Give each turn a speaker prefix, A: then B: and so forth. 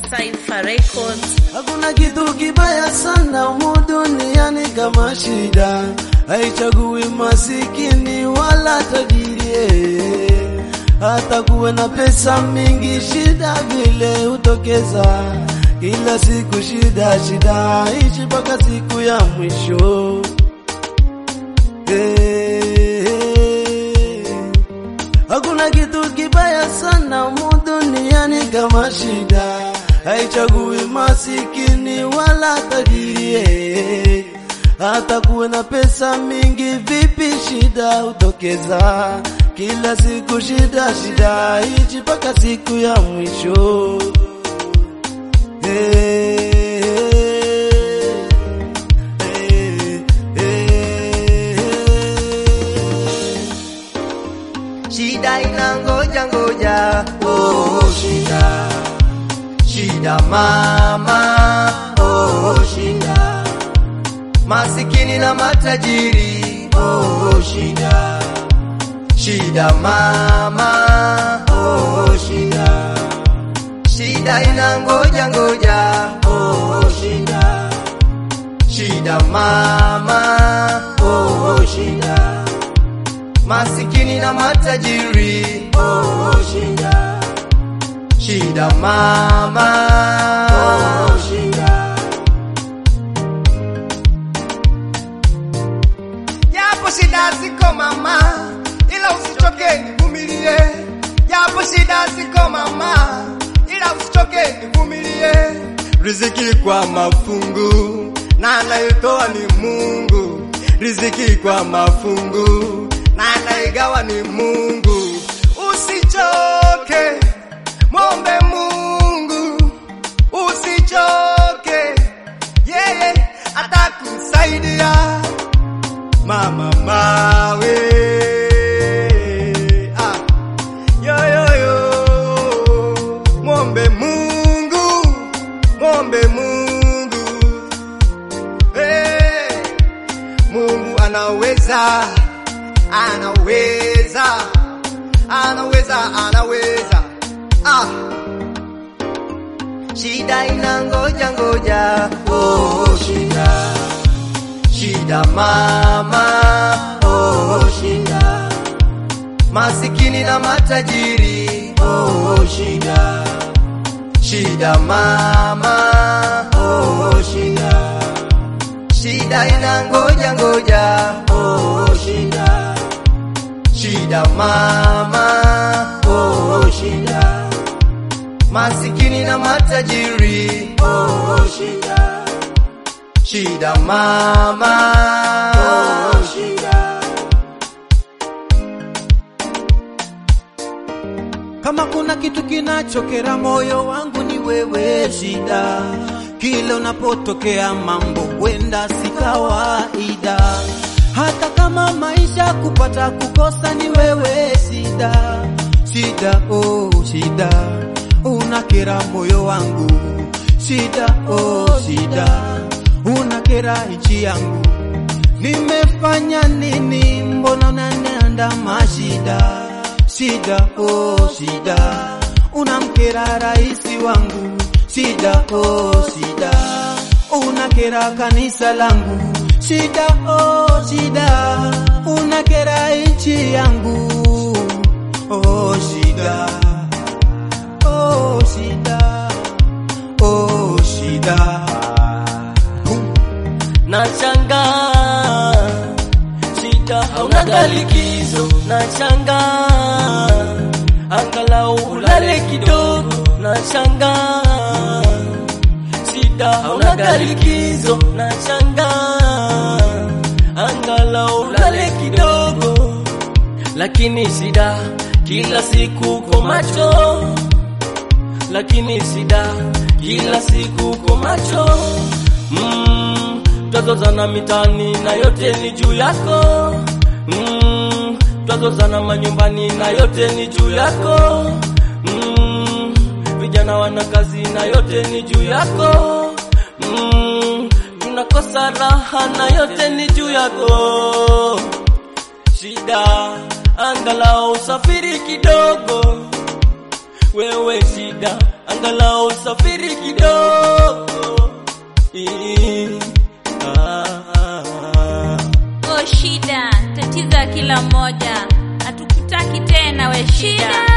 A: Cypher Records.
B: Hakuna kitu kibaya sana humu duniani kama shida, haichagui masikini wala tajiri. Hata kuwe na pesa mingi, shida vile hutokeza kila siku. Shida shida, ishi mpaka siku ya mwisho. Eh, Hakuna kitu kibaya sana humu duniani kama shida, haichagui masikini wala tajiri. Hata kuwe na pesa mingi, vipi shida hutokeza kila siku. Shida shida, ichi mpaka siku ya mwisho. Eh, eh, eh.
C: Shida inangoja ngoja, oh shida, shida mama, oh shida, masikini na matajiri, oh shida, shida mama, oh shida, shida inangoja ngoja, oh shida, shida mama, oh shida masikini na matajiri, oh shida, shida mama, oh shida. Japo shida ziko mama, ila usichoke nivumilie. Japo shida ziko mama, ila usichoke nivumilie. Riziki kwa mafungu na anayetoa ni Mungu. Riziki kwa mafungu na anaigawa ni Mungu. Usichoke, mwombe Mungu, usichoke, yeye atakusaidia. Mama mawe ah. yo, yo, yo. Mwombe Mungu, mwombe Mungu hey. Mungu anaweza, anaweza, anaweza, anaweza. Ah. Shida inangoja ngoja, oh shida, shida mama, oh shida, masikini na matajiri, oh shida, shida mama, oh shida shida inangoja ngoja, oh shida, shida mama, oh shida, masikini na matajiri, oh shida, shida mama, oh shida.
B: Kama kuna kitu kinachokera moyo wangu ni wewe, shida. Kila unapotokea mambo wenda si kawaida, hata kama maisha kupata kukosa ni wewe, shida. Shida, oh shida, unakera moyo wangu, shida, oh shida, unakera nchi yangu. Nimefanya nini? Mbona unaniandama shida? Shida, oh shida, unamkera raisi wangu. Shida, oh shida, unakera kanisa langu. Shida, oh shida, unakera nchi yangu. Oh shida, oh shida, oh shida.
D: Nachanga shida hauna likizo, nachanga angalau ulale kidogo, nachanga shida hauna likizo, nachanga angalau ulale kidogo, lakini shida kila siku kwa macho, lakini shida kila siku kwa macho mm, twazozana mitani na yote ni juu yako mm, twazozana manyumbani na yote ni juu yako mm, vijana wana kazi na yote ni juu yako mm, tunakosa raha na yote ni juu yako shida angalau usafiri kidogo wewe shida angalau usafiri kidogo. Ii, ah, ah, ah.
A: Oh shida, tatizo ya kila mmoja, hatukutaki tena we shida.